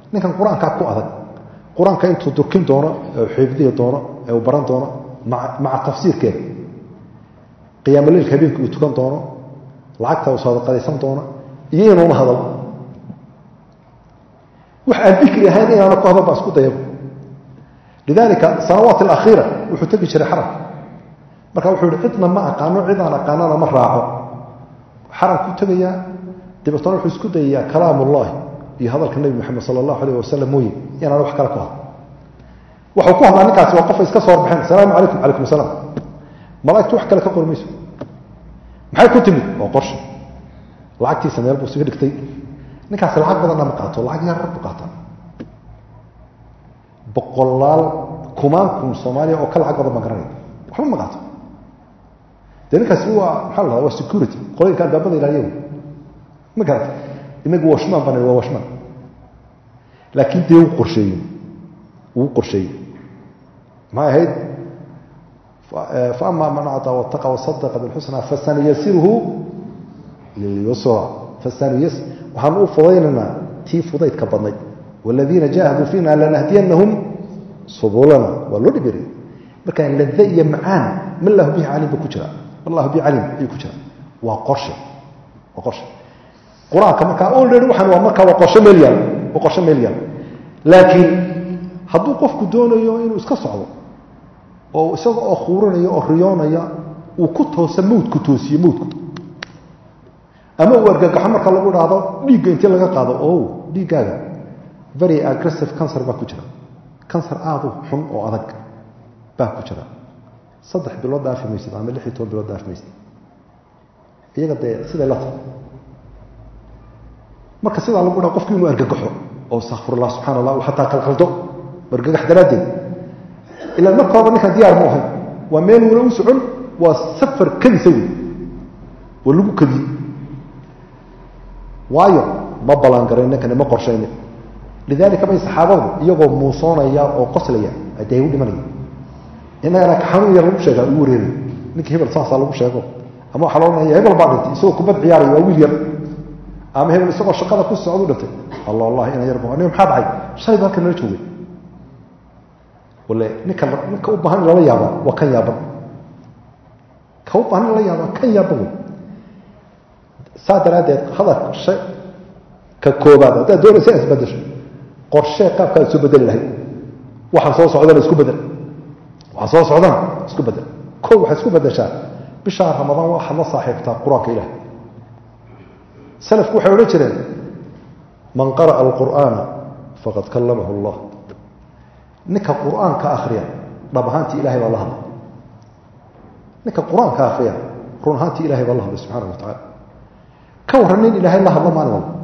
ninkan qur-aankaa ku adag qur-aanka intuu durkin doono ee xifdihi doono ee uu baran doono maca tafsiirkeeda qiyaamoliilka habeenkii uu tukan doono lacagta uu sadaqadaysan doono iyo inuuna hadal wax aan dikri ahayn inaana ku hadal baa isku dayaba lidaalika sanawaat alakhiira wuxuu tegi jiray xaramka marka wuxuu yihi cidna ma aqaano cidaan aqaanana ma raaco xaramkuu tegayaa dabeetana wuxuu isku dayayaa kalaam ullahi iyo hadalka nebi moxamed sala allahu alayh wasalam mooye inaan wax kale ku hadlo waxuu ku hadlaa ninkaasi waa qofa iska soo horbaxeen asalaamu calaykum calaykum asalaam malaigtu wax kale ka qori mayso maxay ku timid waa qorshe lacagtiisa meel buu isaga dhigtay ninkaasi lacag badanna ma qaato lacag yarar buu qaataa boqolaal kumaan kun soomaaliya oo ka lacag badan baan garanaya waxba ma qaato dee ninkaasi waa maxaa la hahda waa security qoloyinka albaabada ilaaliya ma garata inagu washmaan bana waa washmaan laakiin dee wuu qorsheeyey wuu qorsheeyey maxay ahayd faama man acطaa wataqa wasadaqa bilxusna fasanuyasiruhu lilyusra fasanuyas waxaan u fudaynaynaa tii fudaydka badnayd wاladiina jaahaduu fiina lanahdiyanahum subulana waa loo dhibirey markaa lade iyo macaan ma lahu bihi calim ba ku jira allahu bi calim ayuu ku jira waa qorshe waa qorshe qur-aanka markaa olredy waxaan waa markaa waa qorshe meel yaal waa qorshe meel yaal laakiin hadduu qofku doonayo inuu iska socdo oo isaga oo khuurinaya oo riyoonaya uu ku toosa mawdku toosiye mawdku ama uu argagaxo marka lagu dhahdo dhiigga intii laga qaado o dhiiggaaga very aggressive cancer baa ku jira cancer aadu xun oo adag baa ku jira saddex bilood dhaafi maysid ama lix iyo toban bilood dhaafi maysid iyaga dee siday la tahay marka sidaa lagu dhaha qofku inuu argagaxo oo astakfirullah subxana allah uu xataa qalqaldo argagax daraaddeed ilaan marka hore ninkaan diyaar mu ahayn waa meel wala u socon waa safar kadisa wey waa lagu kadiyey waayo ma ballaangarayn ninkani ma qorshaynin lidaalika bay saxaabadu iyagoo muusoonaya oo qoslaya dee u dhimanaya innagana xanuun yar lagu sheegaa ugu wareeray ninkii hebel saasaa lagu sheego ama waxaa loo ohanaya hebel baa dhintay isagoo kubad ciyaaraya waa wiil yar ama hebel isagoo shaqada ku socdu dhintay alla wallahi ina yarba nin maxaa dhacay shalayba halka nala joogay wale ninka ninka u baahan in lala yaaba waa kan yaaban ka u baahan in lala yaaba kan yaaban wey saa daraaddeed hadalka shay ka koobaad haddaad doonaysa inaad isbedesho qorshee qaabkaad isu bedeli lahayd waxaan soo socdana isku bedel waxaan soo socdana isku bedel ko waxaad isku bedeshaa bishaa ramadaan waxaad la saaxiibtaa qur-aanka ilaah salafku waxay odhan jireen man qara'a alqur'aana faqad kallamahu allah ninka qur-aanka akhriya dhab ahaantii ilahay baa la hadlay ninka qur-aanka akhriya run ahaantii ilahay baa la hadlay subxaana wa tacala ka warran nin ilaahay la hadlo maalin walba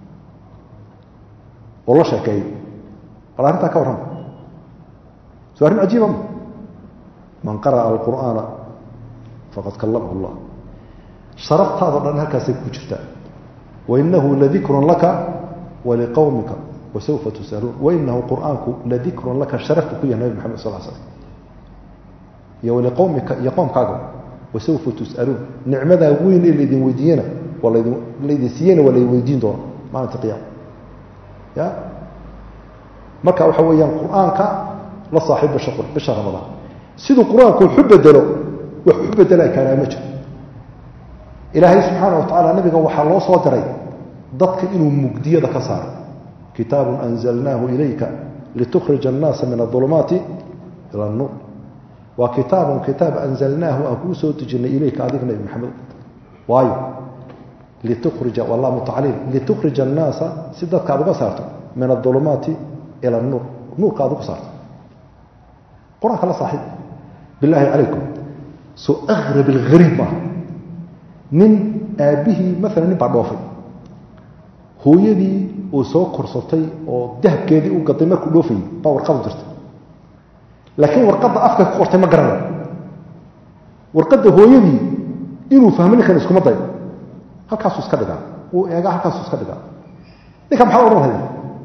oo la sheekeeyo bal arrintaa ka warrama soo arrin cajiiba ma man qara'a alqur'aana faqad kallamahu allah sharaftaadao dhan halkaasay ku jirtaa wainahu ladikrun laka waliqowmika wasawfa tusaluun wainahu qur'aanku ladikrun laka sharafku ku yahay nabi maxamed sal slam iyo waliqowmika iyo qoomkaaga wasawfa tus'aluun nicmadaa weyn ee laydin weydiiyena waa ladin laydin siiyena waa laydin weydiin doona maalinta qiyaama ya marka waxa weeyaan qur-aanka la saaxiib bisha bisha ramadaan siduu qur-aanku waxu bedelo wax u bedelaa kaanaa ma jiro ilaahay subxaana wa tacala nabiga waxaa loo soo diray dadka inuu mugdiyada ka saaro kitaabun anzalnaahu ilayka litukhrija annaasa min aulumaati ila anuur waa kitaabun kitaab anzalnaahu aan kuu soo dejinay ilayka adiga nabi maxamed waayo litukhrija wallah mutacaliil litukhrija annaasa si dadka aad uga saarto min aulumaati ila anuur nuurka aad uga saarto qur-aanka la saaxiib bilaahi calaykum soo akrab alghariib maaha nin aabbihii maalan nin baa dhoofay hooyadii uu soo korsatay oo dahabkeedii u gaday markuu dhoofayay baa warqadu dirtay laakiin warqadda afka ku qortay ma garanayo warqadda hooyadii inuu fahmo ninkan iskuma dayo halkaasuu iska dhigaa uu eegaa halkaasuu iska dhigaa ninka maxaa odhan haya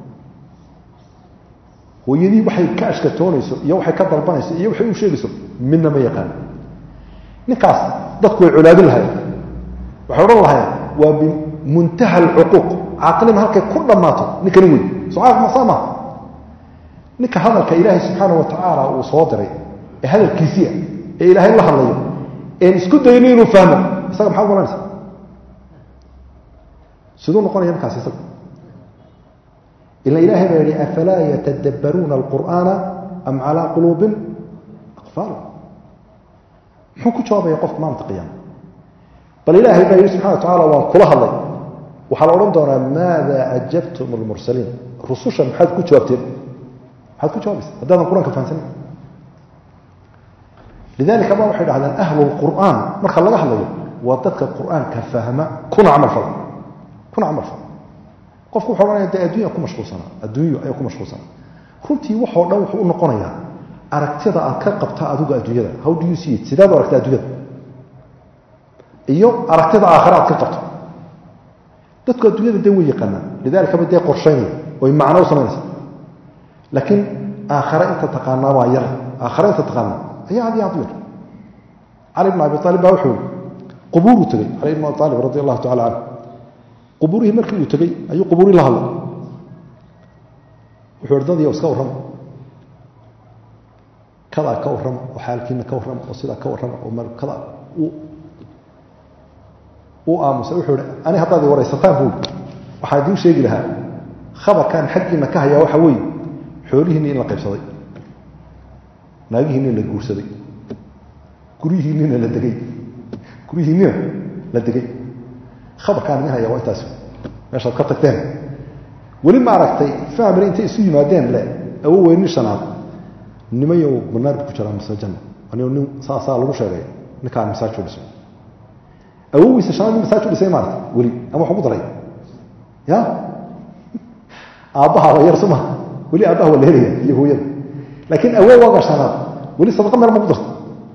hooyadii waxay ka ashkatoonayso iyo waxay ka dalbanayso iyo waxay u sheegayso midna ma yaqaan ninkaas dadku way colaadin lahayen waxay odhan lahayen waa bimuntaha alcuquuq caaqilima halkay ku dhammaato ninkani wey sucaaq masaa maha ninka hadalka ilaahay subxaana wa tacaala uu soo diray ee hadalkiisiia ee ilaahay la hadlayo een isku dayno inuu fahmo isaga maxaad malanaysa siduu noqonaya markaas isaga ila ilahay baa yihi afalaa yatadabbaruuna alqur'aana am calaa quluubin aqfaal muxuu ku jawaabaya qofka maalinta qiyaama bal ilaahay baa yihi subxana wa tacala waan kula hadlay waxaa la odhan doonaa maada ajabtum almursaliin rususha maxaad ku jawaabteen maxaad ku jawaabaysa haddaadan qur-aanka fahamsanin lidalika ba waxay dhahdeen ahlu lqur'aan marka laga hadlayo waa dadka qur'aanka fahma kuna camal fala kuna camal fala qofku wuxu ohanaya de addunya ku mashquulsanaa adduunyo ayaa ku mashquulsanaa runtii waxoo dhan wuxuu u noqonayaa aragtida aad ka qabta adigu adduunyada how do you see it sidaad u aragta adduunyada iyo aragtida aakhira aad ka qabto dadku adduunyada dee way yaqaanaan lidalika ba dee qorshaynaya oy macno u samaynaysa laakiin aakhare inta taqaanaa waa yar aakhare inta taqaanaa ayaa aad iyo aad u yar cali bn abi aalib baa wuxuu qubuuruu tegey cali bn abi aalib radi allahu tacala canhu qubuurihii markii uu tegey ayuu qubuurihii la hadlay wuxuu hi dadiyo iska warrama kadaa ka warrama oo xaalkiina ka warrama oo sidaa ka warrama oo kada uu aamusay wuxuu hi ani haddaad i waraysataan buui waxaa idiin sheegi lahaa khabarkaan xaggiina ka hayaa waxa weeye xoolihiinni in la qaybsaday naagihiinina la guursaday guryihiinnina la degay guryihiinnina la degay khabarkaan idin hayaa waa intaas meeshaad ka tagteen weli ma aragtay family intay isu yimaadeen le awo weyni shanaad nimayow banaar bu ku jiraa mise janna anigo nin saasaa lagu sheegay ninkaan masaajuu dhisay awowiisa shanaad nin masaajuu dhisay maarata weli ama waxu ku daray ya aabbaha waa yar suma weli aabbaha waa la helaya iyo hooyada laakiin awowaaga shanaad weli sadaqa meel ma ku darta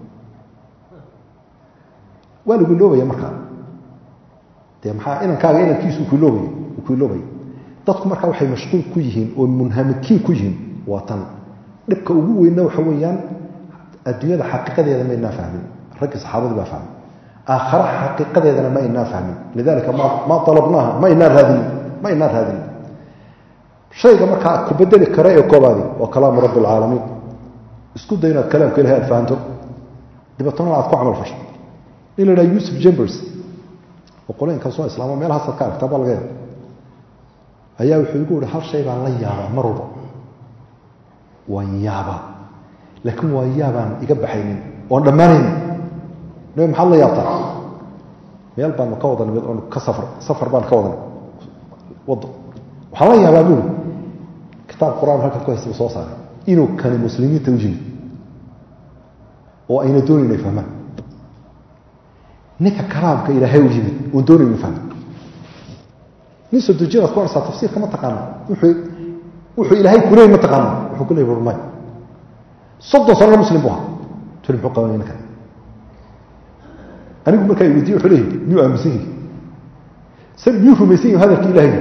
waa lagu iloobaya markaa dee maxaa inankaaga inankiisu kuiloobaya uu ku iloobaya dadku markaa waxay mashquul ku yihiin oo munhamikiin ku yihiin waa tan dhibka ugu weynna waxa weeyaan adduunyada xaqiiqadeeda ma inaa fahmin raggii saxaabadu baa fahmin aakhara xaqiiqadeedana ma inaa fahmin lidalika ma alabnaaha ma inaa raadinin ma inaa raadinin shayga markaa ku bedeli kara ee koobaadi waa kalaamu rabbi alcaalamiin isku day inaad kalaamka ilahay aad fahanto dibatana aad ku camal fasho in la dhaha yusuf jambers oo qolooyinkan soo islaamo meelahaasaad ka aragtaa baa laga yaaba ayaa wuxuu igu ihi hal shay baan la yaabaa mar walba waan yaabaa laakiin waa yaabaan iga baxaynin oon dhammaanaynin nabi maxaad la yaabtaa meel baanu ka wadan mid oon ka safar safar baan ka wadan waddo waxaan la yaabaa buuri kitaab qur-aan halkan ku haysta soo saaray inuu kani muslimiinta u yimid oo ayna doonayn ay fahmaan ninka kalaamka ilaahay u yimid oon doonayn inu fahma nin soo dejinaad ku arsaa tafsiirka ma taqaana wuxuu wuxuu ilaahay kuleey ma taqaana wuxuu ku leey warmay soddon sano muslim buu ahaa tuli muxuu qabanaya ninkan anigu markaa weydiye wuxuu leeyahy miyuu aaminsan yahi se miyuu rumaysan yahi hadalkii ilaahay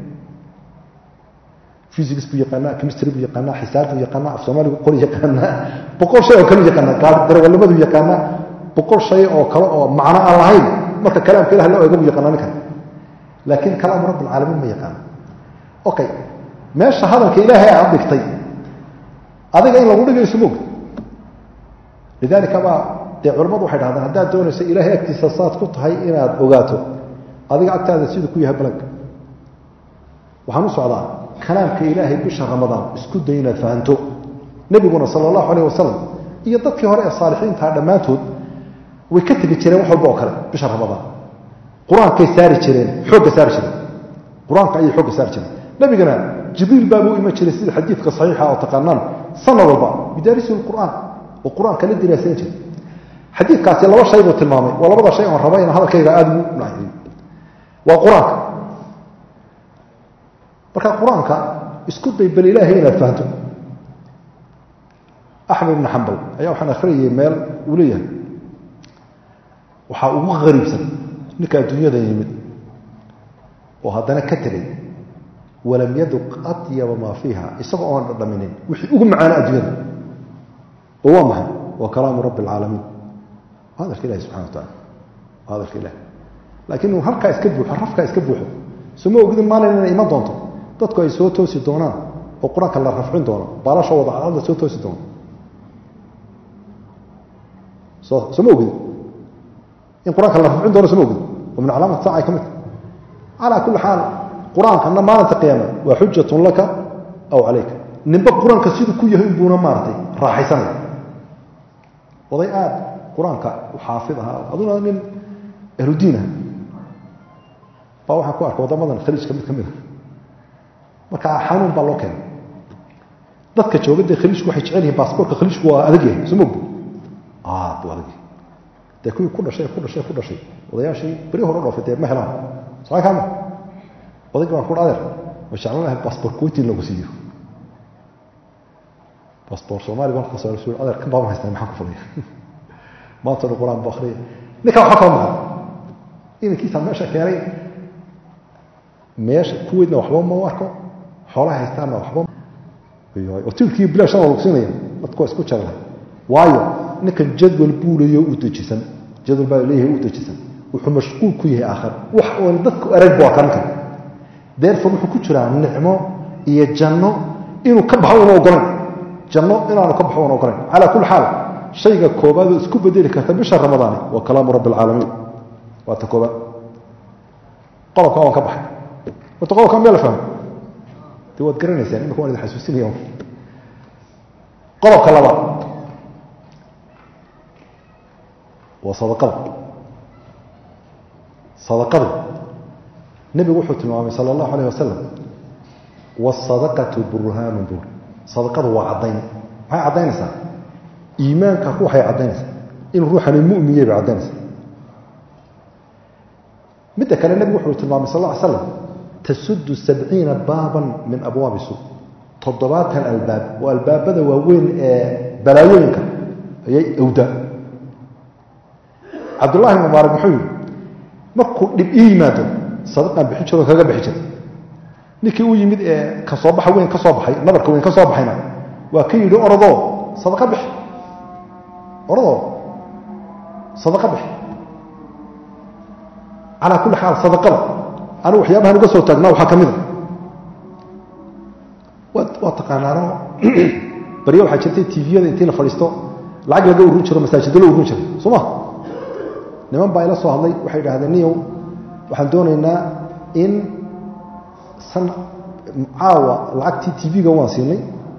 physics buu yaqaanaa chemistry buu yaqaanaa xisaab buu yaqaanaa af soomaaligu qori yaqaanaa boqol shay oo kale yaqaanaa darawalnimadu yaqaanaa boqol shay oo kale oo macno aan lahayn marka kalaamka ilah loo eego buu yaqaanaa ninkan laakiin kalaamu rabb alcaalamiin ma yaqaano okay meesha hadalka ilaahay aad dhigtay adiga in lagu dhigayso moog lidalika baa dee culamadu waxay dhahdaan haddaad doonayso ilaahay agtiisa saad ku tahay inaad ogaato adiga agtaada siduu ku yahay balanka waxaan u socdaa kalaamka ilaahay bisha ramadaan isku day inaad fahanto nebiguna sala allahu alayh wasalam iyo dadkii hore ee saalixiintaha dhammaantood way ka tegi jireen wax walba oo kale bisha ramadaan qur-aankay saari jireen xoogga saari jireen qur-aanka ayay xoogga saari jireen nabigana jibriil baabuu iman jiray sida xadiidka saxiixa oo taqaanaan sanad walba bidaarisi lqur'aan oo qur-aanka la diraasayn jiray xadiidkaasi laba shay buu tilmaamay waa labada shay oon raba inaan hadalkayga aada ugu nahiyo waa qur-aanka marka qur-aanka isku day bal ilaahay inaad fahanto axmed ibn xambal ayaa waxaan akhriyayay meel uu leeyahay waxaa ugu qariibsan ninka adduunyada yimid oo haddana ka tegay walam yaduq atyaba maa fiiha isagoo oon dhadhaminin wixii ugu macaana adduunyada oo waa maxay waa kalaamu rabbi alcaalamiin waa hadalka ilahi subxana wa tacala waa hadalka ilahi laakiin uu halkaa iska buuxo rafkaa iska buuxo soo ma ogidin maalin inay iman doonto dadku ay soo toosi doonaan oo qur-aanka la rafcin doono baalasha wadacada soo toosi doono soo soo ma ogid in qur-aanka la rafcin doono soo ma ogid oo min calaamati saaca ay ka mid calaa kulli xaal qur-aankana maalinta qiyaama waa xujatun laka aw calayka ninba qur-aanka siduu ku yahay inbuuna maaratay raaxaysanaya oday aad qur-aanka xaafid ahaa aduna nin ahludiin ah baa waxaan ku arkay waddamadan khaliijka mid ka mid a marka xanuun baa loo keenay dadka jooga dee khaliijku waxay jecel yihiin baasboortka khaliijku waa adag yahay soo mogdi aad buu adag yahay dee kuwii ku dhashay ku dhashay ku dhashay odayaashii beri hore dhoofay dee ma helaan saa kaama odayga baan ku adeer ma jeclan lahay baasboor kuwaitin lagu siiyo baasboor soomaali baan kasoo su adeer kan baaban haystaa maxaan ku falaya maanta dhan qur-aan bu akriya ninkaa waxba kama maqan inankiisaa meesha keenay meesha kuweydna waxba ma u arko xoolaha haystaanna waxba oo tilkii bilaashana lagu siinaya dadku waa isku jeclahay waayo ninkan jadwal buu leeyahay u dejisan jadwal baa leeyahay u dejisan wuxuu mashquul ku yahay aakhir wax oon dadku arag buu arkaa ninkan therefore wuxuu ku jiraa nicmo iyo janno inuu ka baxo una ogolayn janno inaanu ka baxo una ogolayn calaa kulli xaal shayga koobaadoo isku bedeli karta bisha ramadaani waa kalaamu rabbi alcaalamiin waa ta koobaad qodobka waan ka baxay horta qodobka meel la fahmo dee waad garanaysaan imika waan idin xasuusinaya qodobka labaad waa sadaqada sadaqadu nebigu wuxuu tilmaamay sala allahu alayh wasalam waasadaqatu burhaanun buur sadaqadu waa caddayn maxay caddaynaysaa iimaanka ruuxay caddaynaysaa inuu ruuxani mu'miyey bay caddaynaysaa midda kale nebigu wuxuu tilmaamay sal lla ly slam tasudu sabciina baaban min abwaabi su toddobaatan albaab oo albaabada waaweyn ee balaayooyinka ayay awdaa cabdullahi ibn mubaarak muxuu yidhi markuu dhib ii yimaado sadaqaan bixin jiro kaga bixi jiray ninkii u yimid ee ka soo baxa weyn ka soo baxay nabarka weyn ka soo baxayna waa ka yidhi orodoo sadaqa bixi orodoo sadaqa bixi calaa kulli xaal sadaqada anigu waxyaabahan uga soo taagnaa waxaa ka mid a waa taqaanaano baryo waxaa jirtay tviyada intii la fadhiisto lacag laga urin jiro masaajiddo la urin jiro soo ma niman baa ila soo hadlay waxay idhahdeen niyow waxaan doonaynaa in san caawa lacagtii tv-ga waan siinay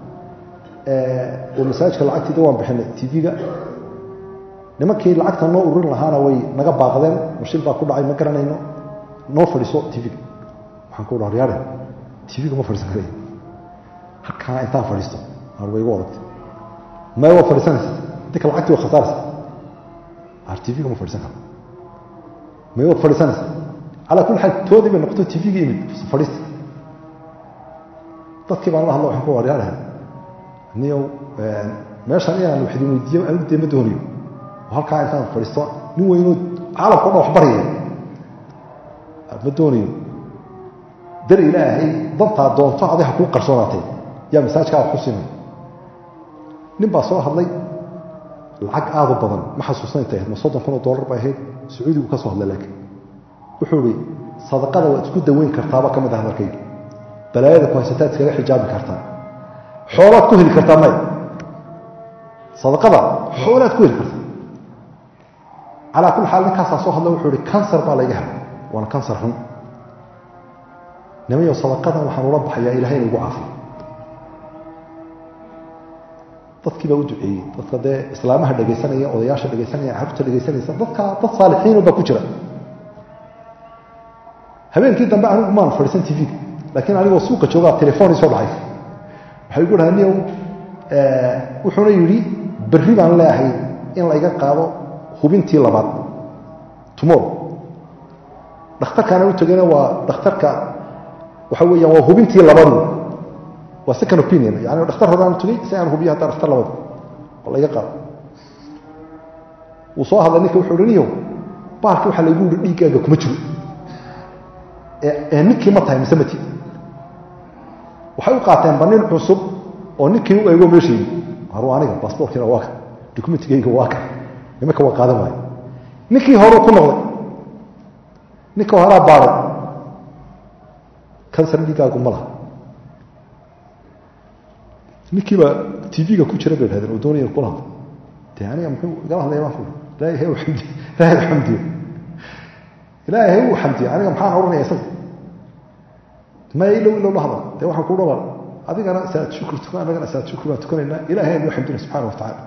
oo masaajidka lacagtiida waan bixinay tv-ga nimankii lacagta noo urin lahaana way naga baaqdeen mashil baa ku dhacay ma garanayno noo fadhiiso tv-ga waxaan ku dhaha yaare tv-ga ma fadhiisan karaya halkaa intaan fadhiisto ar way igu adagtay maya waa fadhiisanaysa dinka lacagtii waa khasaaraysa ar tv-ga ma fadhiisan karo maya waad fadhiisanaysa calaa kulli xaal toodii bay noqoto tv-ga imid fadhiista dadkii baan la hadlo waxaan ku waryaaraha niyow meeshan inaan wax idin weydiiyo anigu dee ma doonayo oo halkaa intaan fadhiisto nin weynoo caalamka o dhan wax baryaya ma doonayo dar ilaahay dantaa doonto aday ha kuu qarsoonaatay yaa masaajkaa wax ku siinay nin baa soo hadlay lacag aada u badan ma xasuusna intay ahayd ma soddon kun oo dollar bay ahayd sacuudigu ka soo hadlay laakiin wuxuu ihi sadaqada waad isku daweyn kartaaba ka mid ah hadalkayga balaayada ku haysataad iskaga xijaabi kartaa xoolaad ku heli kartaa maya sadaqada xoolaad ku heli kartaa calaa kulli xaal ninkaasaa soo hadla wuxuu ihi kansar baa layga helay waana kansar xun nimayo sadaqadan waxaan ula baxayaa ilahay ina igu caafiyo dadkii baa u duceeyey dadka dee islaamaha dhegaysanaya odayaasha dhegaysanaya carruurta dhegaysanaysa dadka dad saalixiino baa ku jira habeenkii dambe anigu maan fadhiisan tv-ga laakiin anigoo suuqa joogaa telefoonii soo dhacay waxay igu dhaha niyow wuxuuna yidhi berri baan leeahay in layga qaado hubintii labaad tomorrow dhakhtarkaana u tegayna waa dhakhtarka waxa weeyaan waa hubintii labadu waa second opinion yani dhakhtar horaan tugay si aan hubiyo haddaa dhakhtar labadu oo layga qaado wuu soo hadlay ninka wuxuu hi niyow baalki waxaa laygu yihi dhiiggaaga kuma jiro ee ninkii ma tahay mise mati waxay u qaateenba nin cusub oo ninkii u eego meeshaydi haru aniga baasboorkiina waa ka documentigayga waa ka nimanka waa qaadan waayo ninkii horeu ku noqday ninka horaa baaday kansar dhiiggaagu ma laha ninkiibaa tv-ga ku jira bay dhahdeen oo doonaya kula hadla dee aniga muxuu igala hadlaya baan fuli ilaahay hay u xamdiyo ilaahay u xamdiyo ilaahay hay u xamdiyo aniga maxaan odhanaya isaga maya ilow ilow la hadal dee waxaan ku dhawaa adigana saad shukri tukan annagana saad shukri baan tukanaynaa ilahay aynu xamdina subxana wa tacala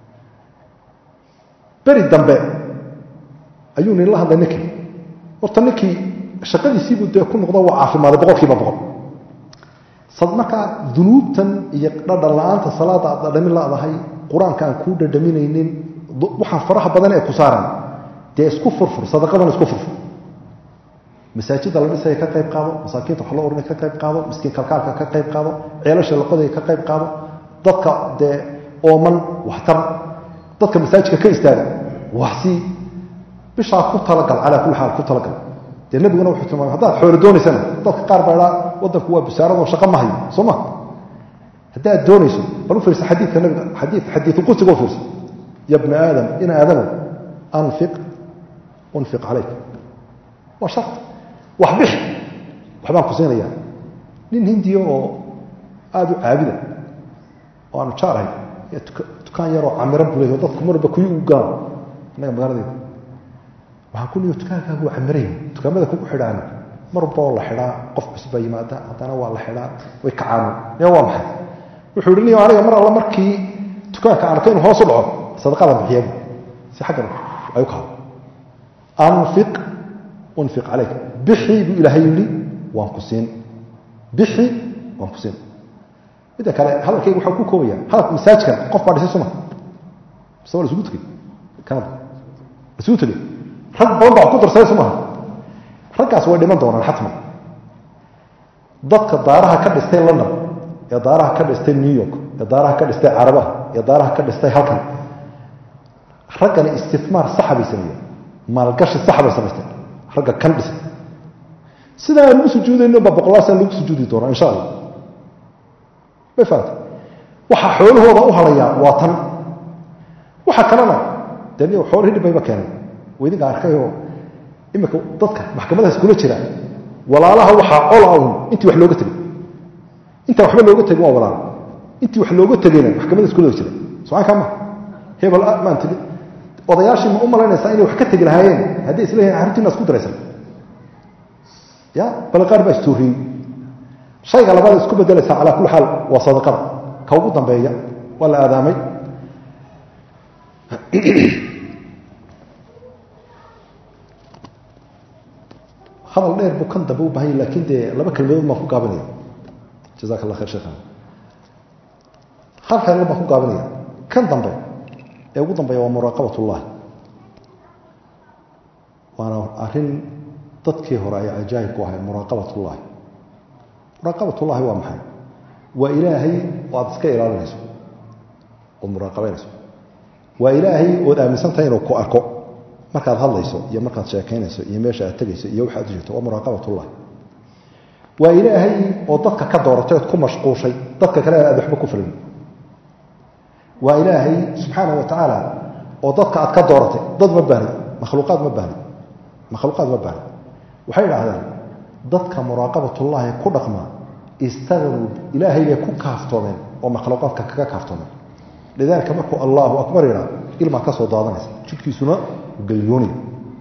beri dambe ayuu nin la hadlay ninkii horta ninkii shaqadiisiibuu dee ku noqdo waa caafimaaday boqol kiiba boqol sad markaa dunuubtan iyo dhadhan la-aanta salaada aad dhadhamin laadahay qur-aanka aan kuu dhadhaminaynin waxaa faraha badan ee ku saaran dee isku furfur sadaqadana isku furfur masaajida la dhisaya ka qayb qaado masaakiinta wax loo oranay ka qayb qaado miskiin kalkaalka ka qayb qaado ceelasha la qodaya ka qayb qaado dadka dee ooman waxtar dadka masaajidka ka istaaga waxsii bishaa ku talagal calaa kulli xaal ku talagal dee nebiguna wuxuu tilmaamay haddaad xoolo doonaysana dadka qaar baa idhaa waddanku waa busaaradoo shaqo ma hayo soo ma haddaad doonayso bal u fiirsa xadiidka nabiga xadii xadiidu qudsiga u fiirsa ya bna aadam in aadamow anfiq unfiq calayk waa shart wax bixi waxbaan ku siinayaa nin hindiya oo aada u caabida oo aanu jaarahay dukaan yaroo camiro bulay oo dadku marba kuyi u gaano annaga magaaladeeda waxaan ku leeya dukaankaagu waa camiraya dukaamada kugu xidhaan marba oo la xidhaa qof cusub baa yimaada haddana waa la xidhaa way kacaano ya waa maxay wuxuu ihi niyo aniga mar alla markii dukaanka aan arko inuu hoos u dhaco sadaqadan bixiyabu si xaggan ay u kaado anfiq unfiq calayk bixi buu ilaahay yidhi waan ku siin bixi waan ku siin midda kale hadalkayga waxaa ku koobaya hadalka masaajkan qof baa dhisay suma mise waa la isugu tegey kanada la isugu tegey rag badan baa ku darsaday sumaha raggaas way dhiman doonaan xatman dadka daaraha ka dhistay london ee daaraha ka dhistay new york ee daaraha ka dhistay carabaha ee daaraha ka dhistay halkan raggani istifmaar saxa bay sameeyeen maalgashi saxa bay samaysteen ragga kan dhisay sidaa aan ugu sujuudayno ba boqolaasaan lagu sujuudi doonaa insha allah may fahamta waxaa xoolahooda u harayaa waa tan waxa kalena dee niyo xoolihii dhibayba keenay waydinka arkayoo iminka dadka maxkamadahaas kula jira walaalaha waxaa cola un intii wax looga tegay intaan waxba looga tegin waa walaala intii wax looga tegayna maxkamadaas kulada jira socaankaa ma hebel maan tegi odayaashii ma u malaynaysaa inay wax ka tegi lahaayeen hadday isleeyihin arrintiina isku daraysan ya bale qaar baa istuuriyey shayga labaad isku bedelaysaa calaa kulli xaal waa sadaqada ka ugu dambeeya waa la aadaamay hadal dheer buu kan dambe u bahanya laakiin dee laba kelmadood baan ku gaabinaya jazaka allah khayr sheekhana hal kelmad baan ku gaabinaya kan dambe ee ugu dambeeya waa muraaqabat ullahi waana arrin dadkii hore ay cajaayib ku ahay muraaqabat ullahi muraaqabat ullahi waa maxay waa ilaahay oo aad iska ilaalinayso ood muraaqabaynayso waa ilaahay ood aaminsan tahay inuu ku arko markaad hadlayso iyo markaad sheekaynayso iyo meesha aad tegayso iyo waxaad u jirto waa muraaqabatullahi waa ilaahay oo dadka ka dooratay ood ku mashquushay dadka kale aad waxba ku filin waa ilaahay subxaana wa tacaala oo dadka aad ka dooratay dad ma baahni makhluuqaad ma baahni makhluuqaad ma baahni waxay idhaahdeen dadka muraaqabatullaahi ku dhaqma istaqnuu ilaahay bay ku kaaftoomeen oo makhluuqaadka kaga kaaftoomeen lidaalika markuu allahu akbar yidhaa ilmaad ka soo daadanaysa jidhkiisuna galyoonaya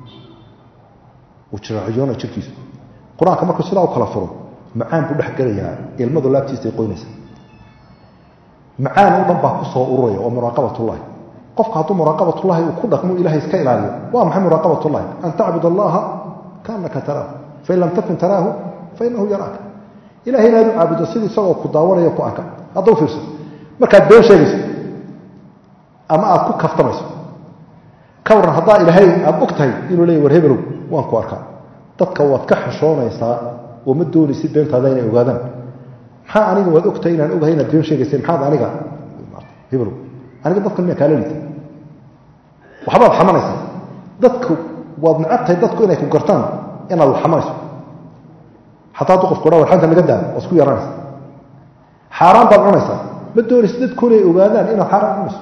uu jiraaciyoonaya jidhkiisu qur-aanka markuu sidaa u kala furo macaan buu dhex gelayaa ilmadu laabtiisay qoynaysa macaan oo dhan baa ku soo ururaya oo muraaqabatullahi qofka hadduu muraaqabatullahi uu ku dhaqmo ilahay iska ilaaliyo waa maxay muraaqabatullahi an tacbud allaha kaanaka taraahu fain lam takun taraahu fainahu yaraaka ilahay inaad u caabudo sidii isagoo ku daawanaya ku arka hadda u fiirso markaad been sheegayso ama aad ku kaftamayso ka warran haddaa ilaahay aada og tahay inuu leeya war hebelow waan ku arkaa dadka waad ka xishoonaysaa oo ma doonaysid beentaada inay ogaadaan maxaa aniga waad ogtahay inaan ogahay inaad been sheegayseen maxaad aniga hebelow aniga dadkan miyaa kaala liita waxbaad xamanaysaa dadku waad necab tahay dadku inay ku gartaan inaad wax xamanayso xataa hadduu qofku dhaa warxanta naga daa waa isku yaranaysa xaaraan baad cunaysaa ma doonaysid dadku inay ogaadaan inaad xaaraan cunayso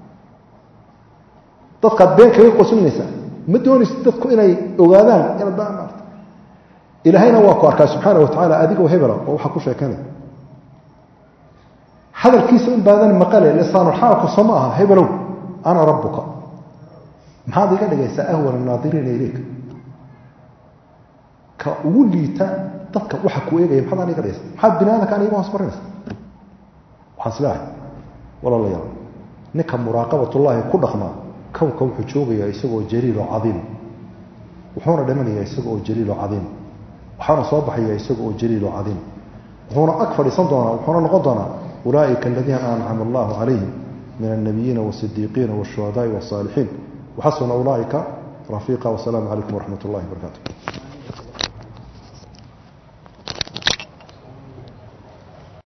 dadkaad been kaga qosinaysaa ma doonaysid dadku inay ogaadaan inaad ba maarta ilaahayna waa ku arkaa subxaana wa tacaala adigoo hebela oo waxaa ku sheekanaya hadalkiisa un baadan maqale lisaanulxaalku soo ma aha hebelow ana rabbuka maxaad iga dhigaysaa ahwan annaadiriina ileyka ka ugu liita dadka waxa ku eegaya maxaad aan iga dhigaysa maxaad bini aadamka aan iga hoos marinaysa waxaan isleehay walaalayaal ninka muraaqabatullaahi ku dhaqmaa kownka wuxuu joogayaa isagoo jaliiloo cadiim wuxuuna dhimanayaa isaga oo jaliiloo cadiim waxaana soo baxaya isaga oo jaliiloo cadiim wuxuuna ag fadhiisan doonaa wuxuuna noqon doonaa ulaaئika aladiina ancama allahu calayhim min الnabiyiina والصidiiqiina والshuhadaai والصaalixiin waxasuna ulaaئika rafiiqa wasalaamu calaykum waraxmat اllahi barakaatu